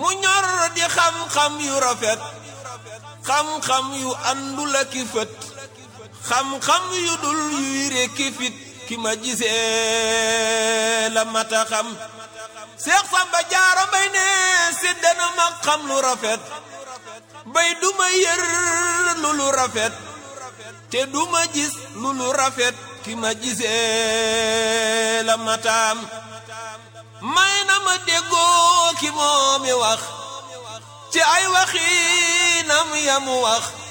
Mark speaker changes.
Speaker 1: mu ñor di xam-xam yu rafet xam-xam yu àndul ak i fët xam-xam yu dul yuy rekki fit ki ma gisee la mata xam Seex Samba Jaara Mbay ne séddana ma xam lu rafet bay duma yër lu lu rafet te duma gis lu lu rafet ki ma gisee la mataam may na ma déggoo ki moomi wax ci ay waxinam yamu wax